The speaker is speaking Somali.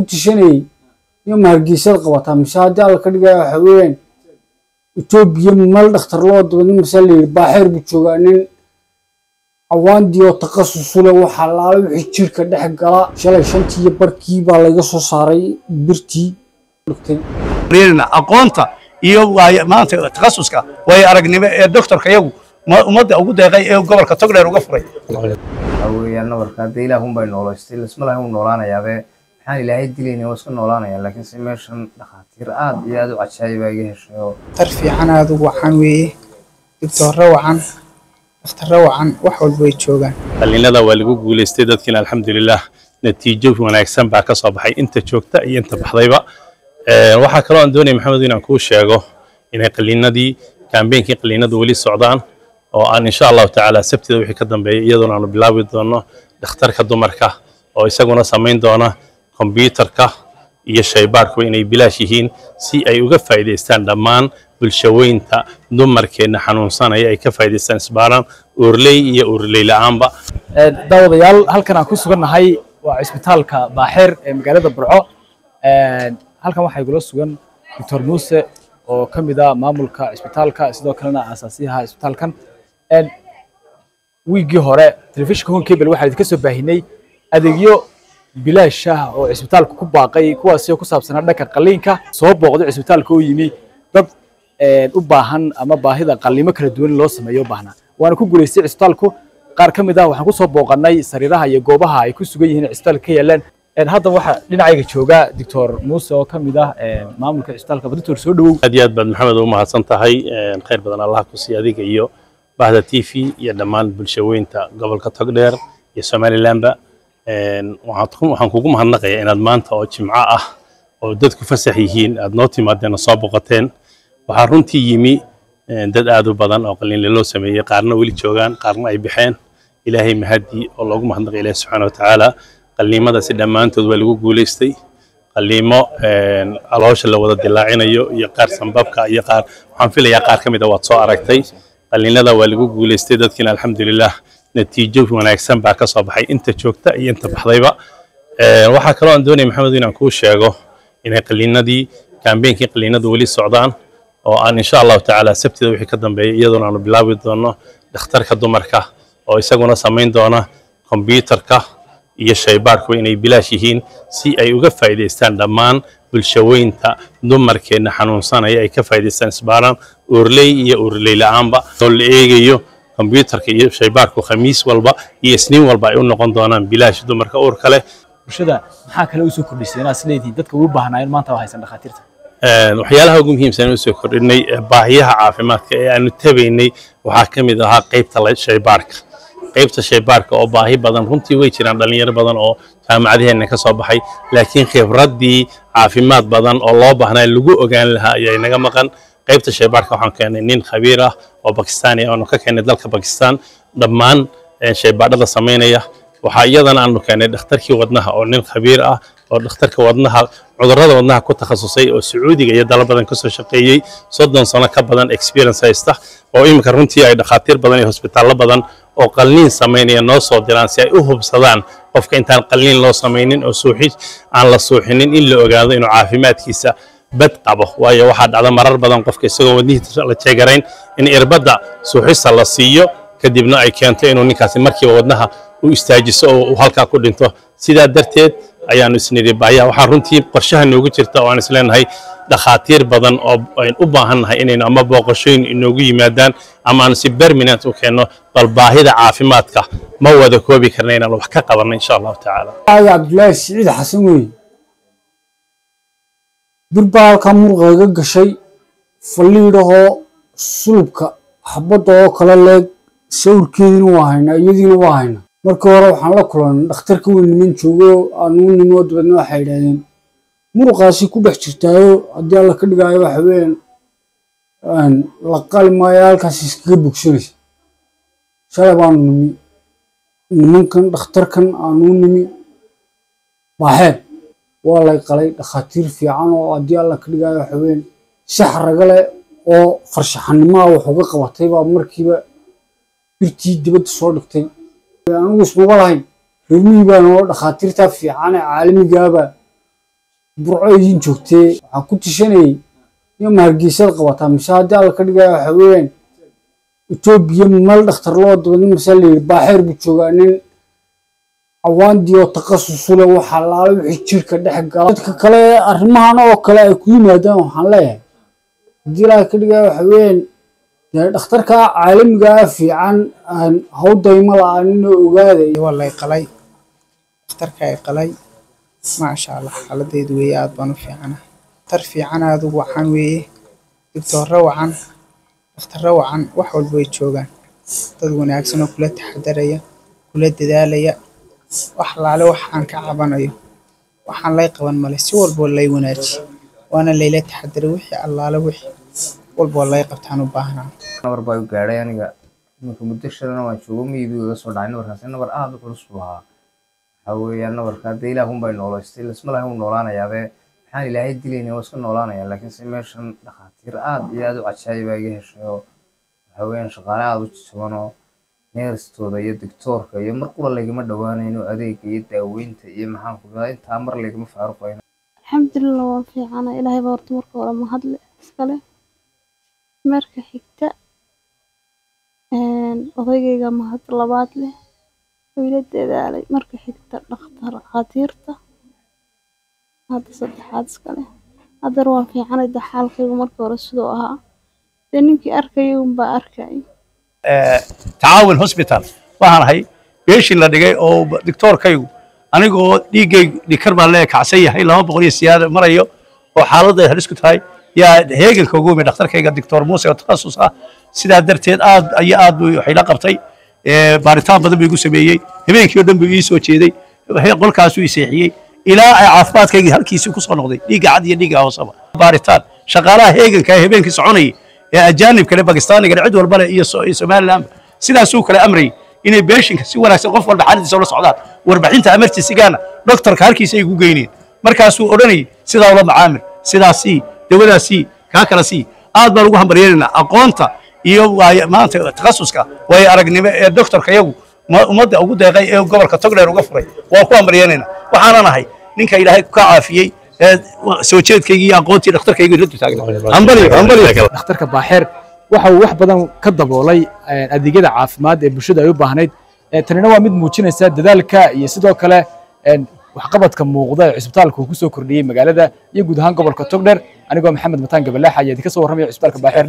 ku tishanayay iyo mahargeysada qabataa mise haddii alla ka dhigaya waxa weeyaan etoobiya meel dhakhtar loo dabadin mase la yidhi baaxeer buu joogaa nin cawaandii oo takhasusule waxaa laala wixii jirka dhex gala shalay shantii iyo barkii baa laga soo saaray birtii dhigtay rina aqoonta iyo waay- maanta takhasuska way aragnimo ee doktorka yagu ma- ummadda ugu deeqay ee gobolka togdheer uga furay waxaa weeyaan nabarka hadda ilaah unbay noolaystay lasma laha uu noolaanayaabe maxaan ilaahay dilayna waa iska noolaanayaan laakiin se meeshan dhakhaatiir aad iyo aad u cajaayibaa iga heshay oo tar fiican aada u wacan weeye digtoorro wacan dhakhtarro wacan wax walba way joogaan qalliinada waa lagu guulaystay dadkiina alxamdulilah natiijo wanaagsan baa ka soo baxay inta joogta iyo inta baxdayba Ee, waxaa kaloo aan doonaya maxamed inaan kuu sheego inay qalliinadii kaambeenkii qalliinadu weli socdaan oo aan insha allahu tacaala sabtida wixii ka dambeeya iyadoona aanu bilaabi doono dhakhtarka dumarka oo isaguna samayn doona kombyuutarka iyo shaybaarkuba inay bilaash yihiin si ay uga faa'iidaystaan dhammaan bulshaweynta dumarkeenna xanuunsanaya ay ka faa'iidaystaan isbaaran uurley iyo uurley la'aanba Ee, daawadayaal halkan aan ku sugannahay waa cisbitaalka baaxeer ee magaalada burco Ee, halkan waxaa igula sugan doctor muuse oo ka mid ah maamulka cisbitaalka sidoo kalena aasaasiyaha cisbitaalkan Ee, wiigii hore telefishinka home cable waxaa idinka soo baahinay adeegyo bilaash ah oo cisbitaalku ku baaqay kuwaasi oo ku saabsanaa dhanka qalliinka soo booqday cisbitaalka oo yimi dad ee, u baahan ama baahida qalliimo kala duwan loo sameeyo u baahnaa waana ku guulaystay cisbitaalku qaar ka mid ah waxaan ku soo booqannay sariiraha iyo goobaha ay ku sugan yihiin cisbitaalka ka yaalaan Een, hadda waxaa dhinacayga jooga doctor muuse oo ka mid ah ee, maamulka cisbitaalka doctor soo dhowow aad iyo aad baad maxamed ugu mahadsan tahay Een, khayr badan allah ku siiya adiga iyo bahda t v iyo dhammaan bulshaweynta gobolka togdheer iyo somalilandba Een, waxaad ku- waxaan kugu mahadnaqayaa inaad maanta oo jimco ah oo dadku fasax yihiin aad noo timaadeen oo soo boqoteen waxaa runtii yimi een, dad aad u badan oo qalliinle loo sameeyey qaarna weli joogaan qaarna ay baxeen ilaahay mahadii oo loogu mahadnaqay ilaahi subxaana wa tacaala qalliimadaasi dhammaantood waa lagu guulaystay qalliimo een, caloosha la wada dilaacinayo iyo qaar sanbabka iyo qaar waxaan filayaa qaar ka mid a waad soo aragtay qalliinada waa lagu guulaystay dadkiina alxamdulilah natiijo wanaagsan baa ka soo baxay inta joogta iyo inta baxdayba Ee, waxaa kaloo aan doonaya maxamed inaan kuu sheego inay qalliinadii kaambeenkii qalliinadu weli socdaan oo aan insha allahu tacaala sabtida wixii ka dambeeya iyadoona aanu bilaabi doono dhakhtarka dumarka oo isaguna samayn doona kombyuutarka iyo shaybaarkuba inay bilaash yihiin si ay uga faa'iidaystaan dhammaan bulshaweynta dumarkeenna xanuunsanaya ay ka faa'iidaystaan isbaaran uurley iyo uurley la'aanba oo la eegayo kombyuutarka iyo shaybaarku khamiis walba iyo isniin walba ay u noqon doonaan bilaash dumarka uurka leh bulshada maxaa kale usoo kordhisay inaad isleedihiin dadka ugu baahnaa in maanta waa haysan dhakhaatiirta Een, waxyaalaha ugu muhiimsan ee usoo kordhinay ee baahiyaha caafimaadka ee aanu tabaynay waxaa ka mid ahaa qaybta la- shaybaarka qaybta shaybaarka oo baahi badan runtii way jiraan dhalinyaro badan oo jaamacadaheenna ka soo baxay laakiin khibraddii caafimaad badan oo loo baahnaa lagu ogaan lahaa ayaa inaga maqan qaybta shaybaarka waxaan keenay nin khabiir ah oo bakistaani ah oonu ka keenay dalka bakistan dhammaan eh, shaybaadhada samaynaya waxaa iyadana aanu keenay dhakhtarkii wadnaha oo nin khabiir ah oo dhakhtarka wadnaha cudurrada wadnaha ku takhasusay oo sacuudiga iyo dalo badan kasoo shaqeeyey soddon sano ka badan experience haysta oo iminka runtii ay dhakhaatiir badan iyo hosbitaallo badan oo qalliin samaynaya noo soo diraan si ay u hubsadaan qofka intaan qalliin loo samaynin oo suuxi aan la suuxinin in la ogaado inuu caafimaadkiisa bad qabo waayo waxaa dhacda marar badan qofka isagoo wadnihiisa la jeegarayn in irbadda suuxista la siiyo kadibna ay keento inuu ninkaasi markiiba wadnaha u istaajiso oo uu halkaa ku dhinto sidaa darteed ayaanu isnidhi baahiyaha waxaa runtii qorshaha noogu jirta oo aan isleenahay dhakhaatiir badan oo aynu u baahannahay inaynu ama booqashooyin inoogu yimaadaan ama aanu si permanent u keenno bal baahida caafimaadka ma wada koobi karna inaan wax ka qabanno insha allahu tacaala aaga cabdulaahi siciid xasan weeye bir baa halkaa muruqa iga gashay faliidhahoo sulubka xabadda oo kale leeg sawirkeediina waa haynaa iyadiina waa haynaa markii hore waxaan la kulannay dhakhtarka weyn niman joogo aanu nimoo dabeedna waxay yidhahdeen muruqaasi ku dhex jirtaayo haddii alla ka dhigaayo waxa weeyaan la qali maayo halkaas iskaga bogsanaysa shalay baanu nimi nimankan dhakhtarkan aanu nimi baaxeen waa lay qalay dhakhaatiir fiican oo haddii alla ka dhigaayo waxa weeyaan sax raga leh oo farshaxanimaa wax uga qabatay baa markiiba birtii dibadda soo dhigtay anigu ismaba lahayn reermihii baan oo dhakhaatiirtaa fiican ee caalamigaaba burco idin joogtee waxaa ku tishanayay iyo mahargeysad qabataa mise haddii alla ka dhigaya waxa weeyaan etoobiya meel dhakhtar loo dabadin mase la yidhi baaxeer buu joogaa nin cawaandii oo takhasusu leh waxaa laala wixii jirka dhex gala dadka kale arrimahan oo kale ay ku yimaadaan waxaan leeyahay haddii ilaaha ka dhigaya waxa weeyaan dee dhakhtarka caalamiga ah fiican aan hawdayma la-aanin oo ogaada waa lay qalay dhakhtarka ay qalay maasha allah xaaladeydu weeye aad baan u fiicana dhakhtar fiican aad u wacan weeye digtoorro wacan dhakhtarro wacan wax walba way joogaan dad wanaagsan oo kula taxadaraya kula dadaalaya wax laale wax aan ka cabanayo waxaan lay qaban male si walboo lay wanaaji waana layla taxadaray wixii allaale wixii walboo lay qabtaan u baahnaa nabar baa u gaadhay aniga iminka muddo shalana waan joogo miyiduu iga soo dhacay nabarkaasi nabar aada u culus buu ahaa waxaa weeyaan nabarka hadda ilaahun bay noolaystay lasma lahay uu noolaanayaabee maxaan ilaahay dilayna waa iska noolaanaya laakiin se meeshan dhakhaatiir aad iyo aad u cajaayibaa iga heshay oo waxaa weeyaan shaqaale aada u jaban oo neerstooda iyo digtoorka iyo mar qura laygama dhowaanayno adeega iyo daaweynta iyo maxaan ku dhadaa intaa mar laygama faaruqayno alxamdulilah waan fiicana ilaahay baa horta marka hore mahadle iskale marka xigta odaygayga mahad labaad leh oo ila dadaalay marka xigta dhakhtar dhakhaatiirta hadda saddexaad iskale haddana waan fiicanay de xaalkaygu marka hore siduu ahaa dee ninkii arkayay unbaa arkay tacaawin hosbital waxaan ahay beeshin la dhigay oo doctoorkaygu anigoo dhiiggaygu dhikar baan lee kacsan yahay laba boqol iyo siyaada marayo oo xaaladda halis ku tahay yaa heeganka ugu yimid dhakhtarkayga doctor muuse oo takhasus ah sidaa darteed aad iyo aad buu waxay la qabtay baaritaan badan buu igu sameeyey habeenkii oo dhan buu ii soo jeeday qolkaasuu i seexiyey ilaa ay caafimaadkaygii halkiisii ku soo noqday dhiigga cad iyo dhiigga hoosaba baaritaan shaqaalaha heeganka ee habeenkii soconayay ee ajaanibka le bakistaaniga cid walba le iyo somalilandba sidaasuu kale amrayay inay beeshinka si wanaagsan qof walba xaaladiisa ula socdaan warbixinta emergency-gaana doctorka halkiisa ay ugu geyneen markaasuu odhanayay sidaa ula macaamil sidaasii dawadaasii kaa kala sii aad baan ugu hambaryeelaynaa aqoonta iyo maanta takhasuska waayo aragnimo ee doctorka yagu ummadda ugu deeqay ee gobolka togdheer uga furay waan ku hambaryeelaynaa waxaanan ahay ninka ilaahay ka caafiyey ee soo jeedkaygii iyo aqoontii dhakhtarkaygii la dutaagna hambaliyo hambaliyo dhakhtarka baaxeer waxa uu wax badan ka daboolay adeegyada caafimaad ee bulshada ay u baahnayd tanina waa mid muujinaysa dadaalka iyo sidoo kale waxqabadka muuqda ee cisbitaalka uu ku soo kordhiyey magaalada iyo guud ahaan gobolka togdheer anigoo maxamed mataan gabalaax ayaa idinka soo warramaya cisbitaalka baaxeer